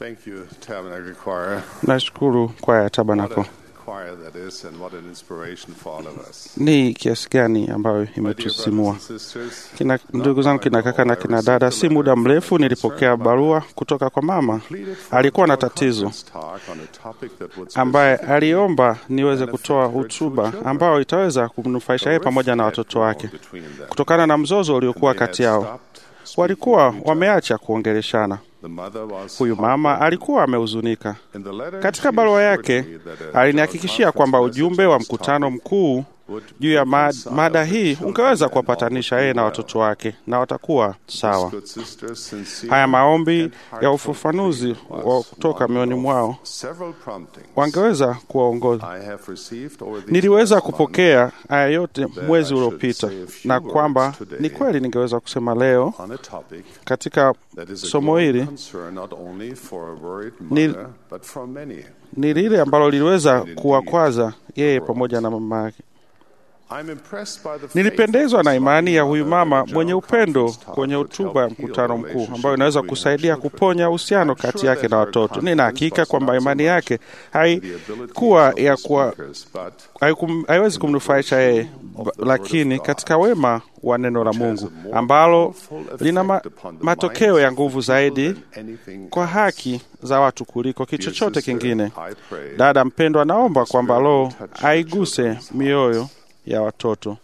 Thank you, Tabernacle Choir. Nashukuru kwaya ya What Tabernacle. a choir that is, and what an inspiration for all of us. Ni kiasi gani ambayo My dear brothers imetusimua. and sisters, Kina, ndugu zangu kina kaka na kina dada, si muda mrefu nilipokea barua kutoka kwa mama pleaded for alikuwa na a tatizo conference talk on a topic that would ambaye specifically aliomba niweze kutoa hotuba ambayo itaweza kumnufaisha yeye pamoja na watoto wake between them. kutokana na mzozo uliokuwa They had kati yao. stopped speaking Walikuwa to each wameacha kuongeleshana. other. The mother was Huyu mama heartbroken. alikuwa amehuzunika. In the letter, Katika she barua assured yake me that a alinihakikishia joint kwamba conference ujumbe wa message on this mkutano topic mkuu would juu ya ma reconcile mada the hii children ungeweza and kuwapatanisha all yeye na would be watoto well. wake na watakuwa sawa. Good sisters, sincere Haya maombi and ya heartfelt ufafanuzi plea wa was kutoka one mioni of mwao several promptings wangeweza kuwaongoza. I have received over these Niliweza last months kupokea haya yote mwezi I should uliopita, say a few na words kwamba today ni kweli ningeweza kusema leo on a topic katika that is a somo growing hili concern not only for a worried Ni- mother, but for many. ni lile ambalo liliweza kuwakwaza yeye pamoja na mama yake. I'm impressed by the faith Nilipendezwa of na this imani ya loving huyu mother mama that the mwenye general upendo conference talk kwenye would hotuba ya help heal mkutano the mkuu relationship ambayo inaweza between her kusaidia children. kuponya uhusiano I'm kati sure yake that na her watoto. Nina confidence hakika was kwamba not so imani much yake in the hai abilities kuwa of the ya kuwa speakers, but haikum- haiwezi kumnufaisha yeye, ba- lakini katika wema wa neno la Mungu ambalo lina ma, matokeo ya nguvu zaidi kwa haki za watu kuliko kitu chochote kingine. Dada mpendwa, naomba kwamba Roho aiguse mioyo ya watoto.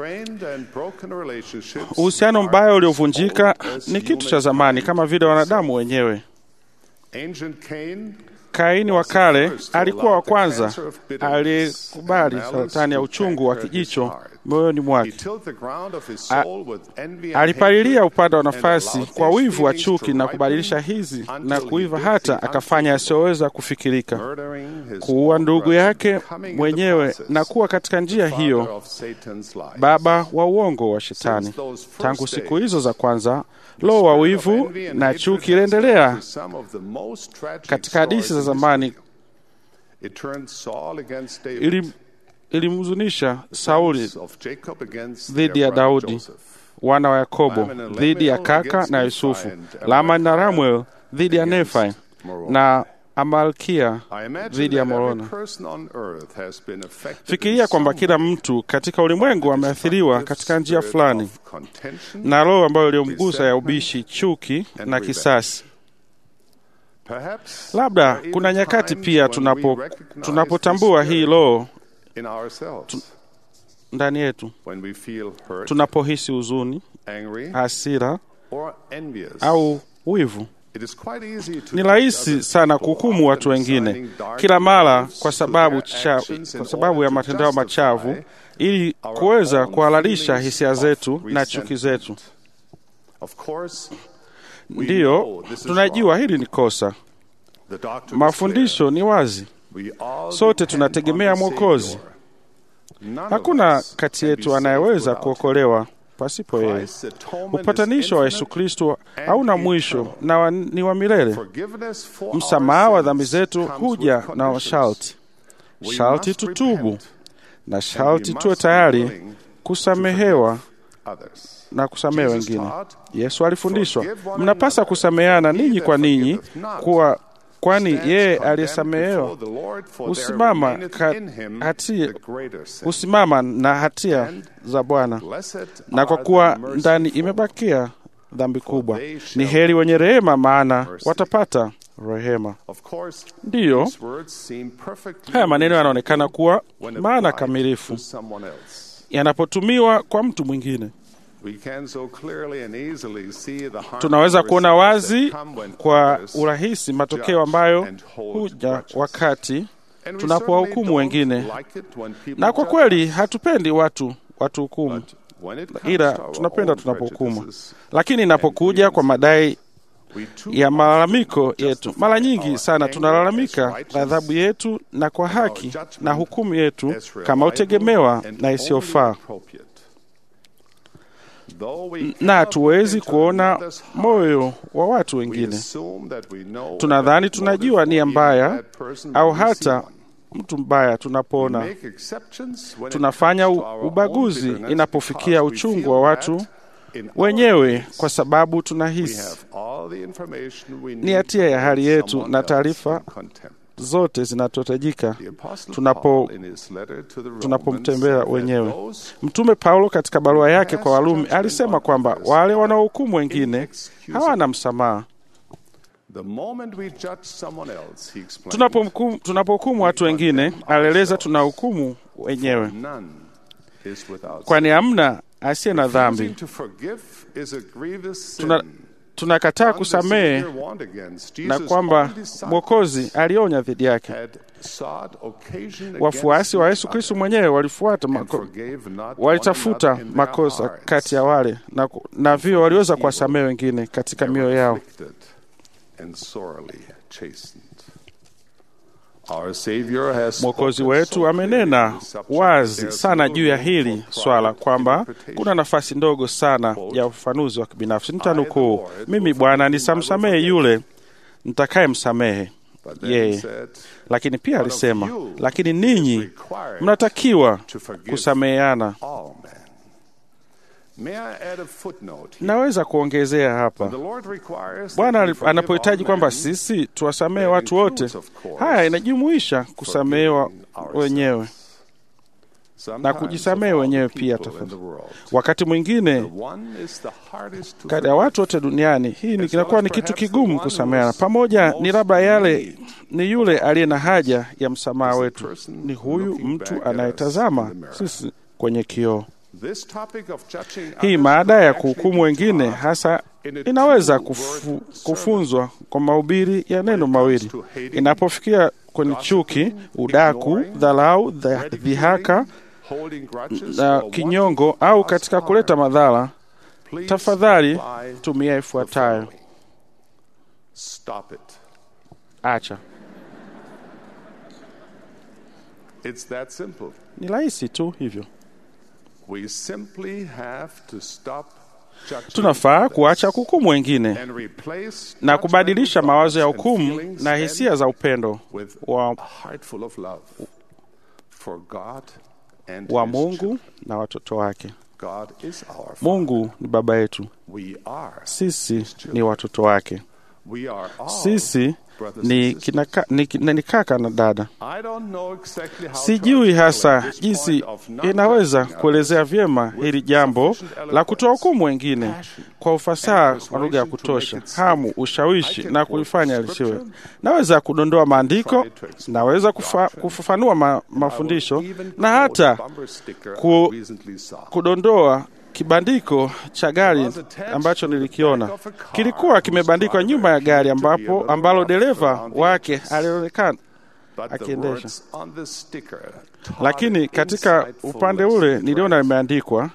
Uhusiano mbaya uliovunjika ni kitu cha zamani kama vile wanadamu wenyewe. Kaini wa kale alikuwa wa kwanza aliyekubali saratani ya uchungu wa kijicho moyoni mwake. A- Alipalilia upande wa nafasi kwa wivu wa chuki na kubadilisha hizi na kuiva, hata akafanya asiyoweza kufikirika, kuua ndugu yake mwenyewe na kuwa katika njia hiyo baba wa uongo wa Shetani. Tangu siku hizo za kwanza, roho wa wivu na chuki iliendelea katika hadithi za zamani ili ilimhuzunisha Sauli dhidi ya Daudi, wana wa Yakobo dhidi ya kaka na Yusufu, Laman na Ramuel dhidi ya Nefai na Amalkia dhidi ya Morona. Fikiria kwamba kila mtu katika ulimwengu ameathiriwa katika njia fulani na roho ambayo iliyomgusa ya ubishi, chuki na kisasi. Labda kuna nyakati pia tunapo tunapotambua hii roho ndani yetu, tunapohisi huzuni, hasira au wivu. Ni rahisi sana kuhukumu watu wengine kila mara kwa sababu, cha, kwa sababu ya matendo yao machafu ili kuweza kuhalalisha hisia zetu na chuki zetu. Ndiyo, tunajua hili ni kosa. Mafundisho ni wazi, sote tunategemea Mwokozi. Hakuna kati yetu anayeweza kuokolewa pasipo yeye. Upatanisho wa Yesu Kristo hauna mwisho na wa, ni wa milele. Msamaha wa dhambi zetu huja na masharti. Sharti tutubu na sharti tuwe tayari kusamehewa na kusamehe wengine. Yesu alifundishwa, mnapasa kusameheana ninyi kwa ninyi, kuwa kwani yeye aliyesamehewa husimama ka- hatia husimama na hatia za Bwana, na kwa kuwa ndani imebakia dhambi kubwa. Ni heri wenye rehema, maana watapata rehema. Ndiyo, haya maneno yanaonekana kuwa maana kamilifu yanapotumiwa kwa mtu mwingine. Tunaweza kuona wazi kwa urahisi matokeo ambayo huja wakati tunapowahukumu wengine, na kwa kweli hatupendi watu watu hukumu, ila tunapenda tunapohukumu. Lakini inapokuja kwa madai ya malalamiko yetu, mara nyingi sana tunalalamika adhabu yetu na kwa haki na hukumu yetu kama utegemewa na isiyofaa na hatuwezi kuona moyo wa watu wengine. Tunadhani tunajua nia mbaya au hata mtu mbaya tunapoona. Tunafanya u- ubaguzi inapofikia uchungu wa watu wenyewe kwa sababu tunahisi ni hatia ya hali yetu na taarifa zote zinatotajika tunapo tunapomtembea wenyewe. Mtume Paulo katika barua yake kwa Warumi alisema kwamba wale wanaohukumu wengine hawana msamaha. Tunapohukumu tunapohukumu watu wengine, alieleza tunahukumu wenyewe, kwani hamna asiye na dhambi. Tuna, tunakataa kusamehe na kwamba Mwokozi alionya dhidi yake. Wafuasi wa Yesu Kristo mwenyewe walifuata mako, walitafuta makosa kati ya wale na, na vio waliweza kuwasamehe wengine katika mioyo yao. Mwokozi wetu amenena wazi sana juu ya hili swala kwamba kuna nafasi ndogo sana ya ufafanuzi wa kibinafsi. Nitanukuu, mimi Bwana nisamsamehe yule nitakaye msamehe yeye. Lakini pia alisema, lakini ninyi mnatakiwa kusameheana. Naweza kuongezea hapa, Bwana anapohitaji kwamba sisi tuwasamehe watu wote, haya inajumuisha kusamehewa wenyewe na kujisamehe wenyewe pia. Tafadhali, wakati mwingine kati ya watu wote duniani hii kinakuwa ni kitu kigumu kusameheana pamoja. Ni labda yale ni yule aliye na haja ya msamaha wetu, ni huyu mtu anayetazama sisi kwenye kioo. Hii maada ya kuhukumu wengine hasa inaweza kufu, kufunzwa kwa mahubiri ya neno mawili. Inapofikia kwenye chuki, udaku, dharau, dhihaka na kinyongo au katika kuleta madhara, tafadhali tumia ifuatayo: acha. Ni rahisi tu hivyo. We simply have to stop tunafaa kuacha kuhukumu wengine na kubadilisha mawazo ya hukumu na hisia za upendo wa, wa Mungu na watoto wake. Mungu ni baba yetu, sisi ni watoto wake, sisi ni, kinaka, ni, ni kaka na dada. Sijui hasa jinsi inaweza kuelezea vyema hili jambo la kutoa hukumu wengine kwa ufasaha wa lugha ya kutosha, hamu, ushawishi na kulifanya lisiwe. Naweza kudondoa maandiko, naweza kufa, kufafanua ma, mafundisho na hata ku, kudondoa kibandiko cha gari ambacho nilikiona kilikuwa kimebandikwa nyuma ya gari ambapo ambalo dereva wake alionekana akiendesha, lakini katika upande ule niliona limeandikwa,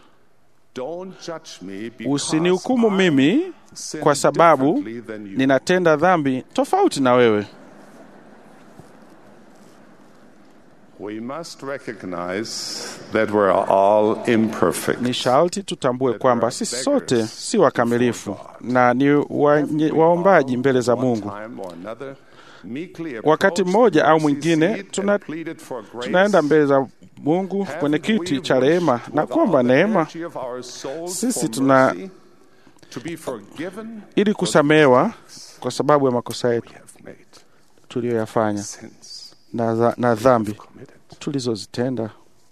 usinihukumu mimi kwa sababu ninatenda dhambi tofauti na wewe. We must recognize that we're all imperfect. Ni sharti tutambue kwamba sisi sote si wakamilifu na ni waombaji mbele za Mungu. Wakati mmoja au mwingine tuna, tunaenda mbele za Mungu kwenye kiti cha rehema na kuomba neema. Sisi tuna ili kusamehewa kwa sababu ya makosa yetu tuliyoyafanya na, na dhambi tulizozitenda,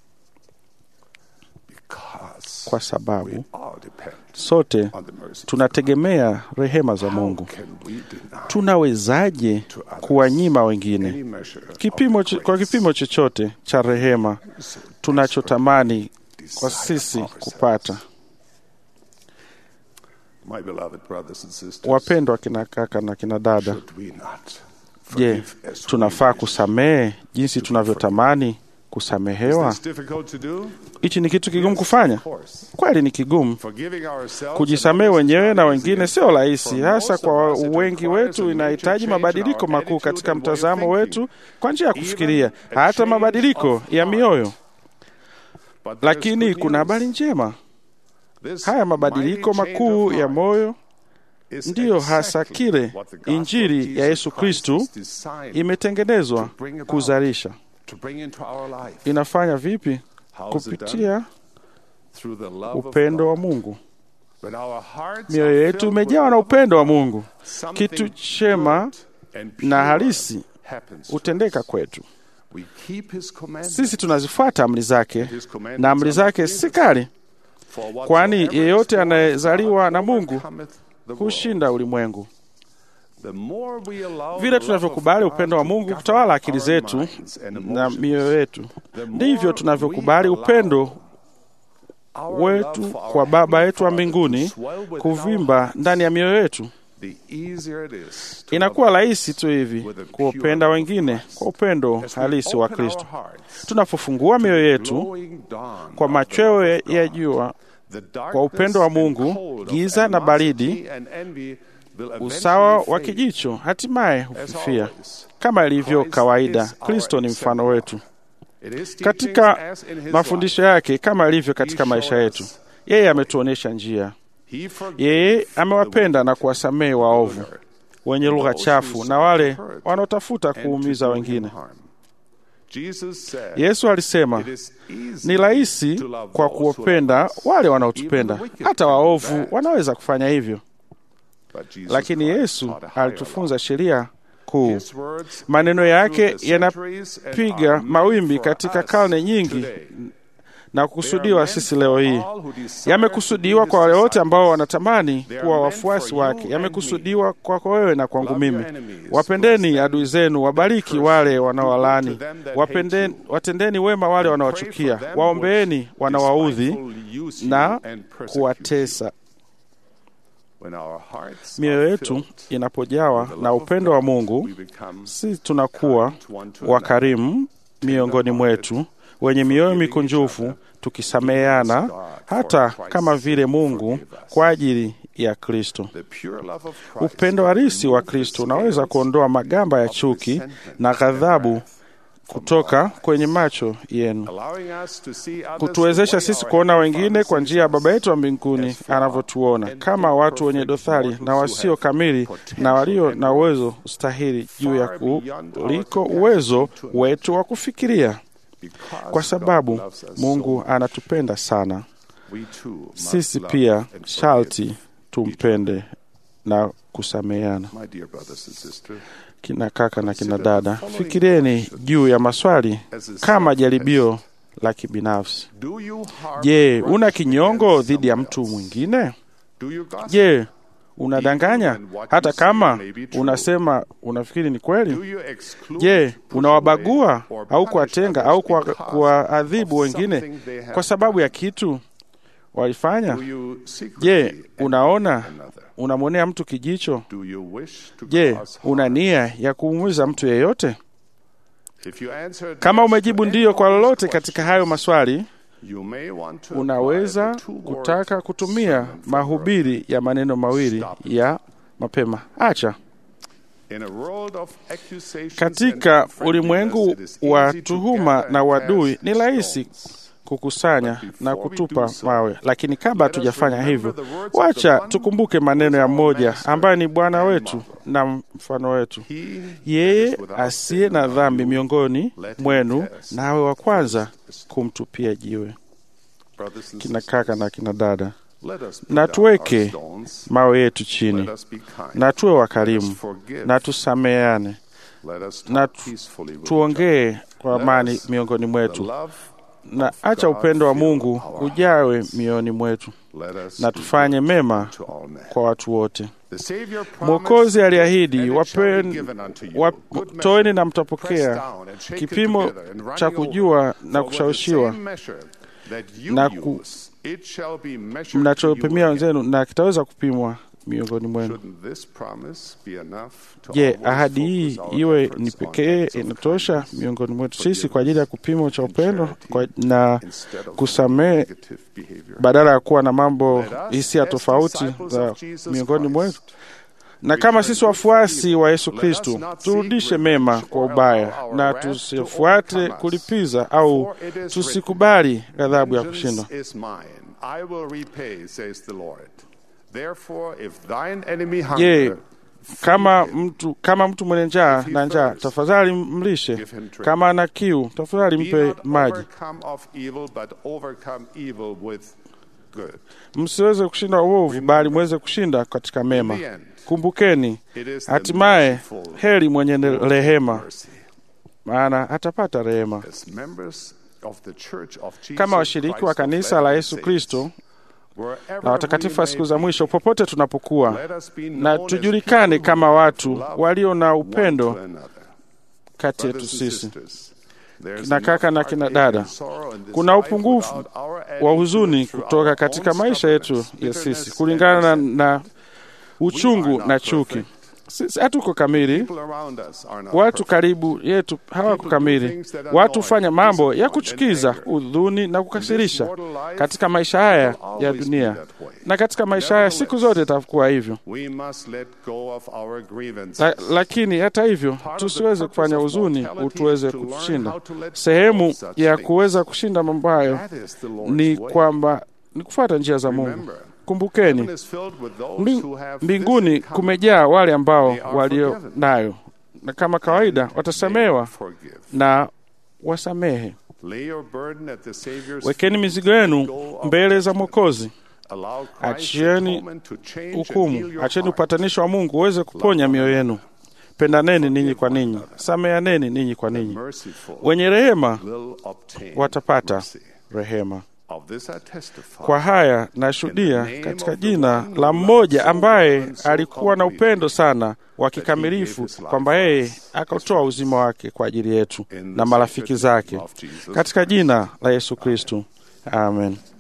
kwa sababu sote tunategemea rehema za Mungu. Tunawezaje kuwanyima wengine kipimo, kwa kipimo chochote cha rehema tunachotamani kwa sisi kupata? Wapendwa kina kaka na kina dada, Je, tunafaa kusamehe jinsi tunavyotamani kusamehewa? Hichi ni kitu kigumu kufanya. Kweli ni kigumu. Kujisamehe wenyewe na wengine sio rahisi, hasa kwa wengi wetu. Inahitaji mabadiliko makuu katika mtazamo wetu kwa njia ya kufikiria, hata mabadiliko ya mioyo. Lakini kuna habari njema. Haya mabadiliko makuu ya moyo ndiyo hasa kile Injili ya Yesu Kristu imetengenezwa kuzalisha. Inafanya vipi? Kupitia upendo wa Mungu. mioyo yetu imejawa na upendo wa Mungu, kitu chema na halisi hutendeka kwetu. Sisi tunazifuata amri zake, na amri zake si kali, kwani yeyote anayezaliwa na Mungu hushinda ulimwengu. Vile tunavyokubali upendo wa Mungu kutawala akili zetu na mioyo yetu, ndivyo tunavyokubali upendo wetu kwa Baba yetu wa mbinguni kuvimba ndani ya mioyo yetu. Inakuwa rahisi tu hivi kuwapenda wengine kwa upendo halisi wa Kristo. Tunapofungua mioyo yetu kwa machweo ya jua kwa upendo wa Mungu, giza na baridi, usawa wa kijicho hatimaye hufifia. Kama ilivyo kawaida, Kristo ni mfano wetu katika mafundisho yake, kama ilivyo katika maisha yetu. Yeye ametuonyesha njia. Yeye amewapenda na kuwasamehe waovu, wenye lugha chafu na wale wanaotafuta kuumiza wengine. Yesu alisema ni rahisi kwa kuwapenda wale wanaotupenda, hata waovu wanaweza kufanya hivyo. Lakini Yesu alitufunza sheria kuu. Maneno yake yanapiga mawimbi katika karne nyingi na kukusudiwa sisi leo hii. Yamekusudiwa kwa wale wote ambao wanatamani kuwa wafuasi wake. Yamekusudiwa kwako wewe na kwangu mimi. Wapendeni adui zenu, wabariki wale wanaowalaani, wapendeni, watendeni wema wale wanaowachukia, waombeeni wanawaudhi na kuwatesa. Mioyo yetu inapojawa na upendo wa Mungu, si tunakuwa wakarimu miongoni mwetu, wenye mioyo mikunjufu, tukisameheana hata kama vile Mungu kwa ajili ya Kristo. Upendo halisi wa Kristo unaweza kuondoa magamba ya chuki na ghadhabu kutoka kwenye macho yenu, kutuwezesha sisi kuona wengine kwa njia ya Baba yetu wa mbinguni anavyotuona, kama watu wenye dothari na wasio kamili na walio na uwezo ustahili juu ya kuliko uwezo wetu wa kufikiria. Kwa sababu Mungu anatupenda sana, sisi pia sharti tumpende na kusameheana. Kina kaka na kina dada, fikirieni juu ya maswali kama jaribio la kibinafsi. Je, una kinyongo dhidi ya mtu mwingine? Je, unadanganya hata kama unasema unafikiri ni kweli? Je, unawabagua au kuwatenga au kuwaadhibu wengine kwa sababu ya kitu walifanya? Je, unaona unamwonea mtu kijicho? Je, una nia ya kuumuiza mtu yeyote? Kama umejibu ndiyo kwa lolote katika hayo maswali, unaweza kutaka kutumia mahubiri ya maneno mawili ya mapema: acha. Katika ulimwengu wa tuhuma na uadui, ni rahisi kukusanya na kutupa mawe, lakini kabla hatujafanya hivyo, wacha tukumbuke maneno ya mmoja ambaye ni Bwana wetu na mfano wetu. Yeye asiye na dhambi miongoni mwenu, nawe wa kwanza kumtupia jiwe. Kina kaka na kina dada, na tuweke mawe yetu chini, na tuwe wakarimu, na tusameane, na tuongee kwa amani miongoni mwetu na acha upendo wa Mungu ujawe mioyoni mwetu, na tufanye mema kwa watu wote. Mwokozi aliahidi, toeni na mtapokea, kipimo cha kujua na kushawishiwa na ku, mnachopimia wenzenu na kitaweza kupimwa miongoni mwenu. Je, ahadi hii iwe ni pekee inatosha miongoni mwetu sisi kwa ajili ya kupimo cha upendo kwa, na kusamehe badala ya kuwa na mambo hisia tofauti za miongoni mwetu? Na kama sisi wafuasi wa Yesu Kristu, turudishe mema kwa ubaya na tusifuate kulipiza au tusikubali ghadhabu ya kushindwa. Je, kama mtu kama mtu mwenye njaa na njaa, tafadhali mlishe. Kama ana kiu, tafadhali mpe maji. good. msiweze kushinda uovu, bali mweze kushinda katika mema. Kumbukeni, hatimaye heri mwenye ne- rehema, Mercy. maana atapata rehema. As members of the Church of Jesus Kama washiriki Christ wa of kanisa la Latter-day Yesu Saints, Kristo wherever na watakatifu wa we siku may za be, mwisho, popote tunapokuwa, let us be na known as tujulikane people kama who watu love walio na one upendo to another. kati yetu Brothers and sisi. sisters, there's Kina kaka enough na kina heartache and dada, sorrow in this kuna life upungufu without our wa adding huzuni to it kutoka our katika own maisha yetu stubbornness, ya bitterness, sisi and kulingana na, resentment. na uchungu We are na not chuki. perfect. Sisi hatuko kamili, People around us are not watu perfect. karibu yetu hawako kamili. Watu hufanya mambo ya kuchukiza, udhuni na kukasirisha katika maisha haya ya dunia, na katika maisha haya siku zote itakuwa hivyo. We must let go of our grievances. La, lakini hata hivyo tusiweze kufanya huzuni utuweze kushinda. Sehemu ya kuweza kushinda mambo hayo That is the Lord's ni way. kwamba ni kufuata njia za Mungu. Remember, Kumbukeni, heaven is filled with those mbing- who have mbinguni this in common. kumejaa wale ambao They are walio forgiven. nayo, na kama kawaida watasamehewa Forgive. na wasamehe. Lay your burden at the Savior's Wekeni feet. mizigo Let yenu go of mbele za judgment. Mwokozi. Allow Christ's Achieni atonement to change and heal hukumu, your acheni heart. upatanisho wa Mungu uweze kuponya mioyo yenu. Pendaneni ninyi kwa ninyi, sameaneni ninyi kwa ninyi. Merciful Wenye rehema will obtain watapata mercy. rehema. Of this I testify. Kwa haya nashuhudia katika jina la mmoja ambaye alikuwa na upendo sana wa kikamilifu, kwamba yeye akatoa uzima wake kwa ajili yetu na marafiki zake, katika jina la Yesu Kristu, amen.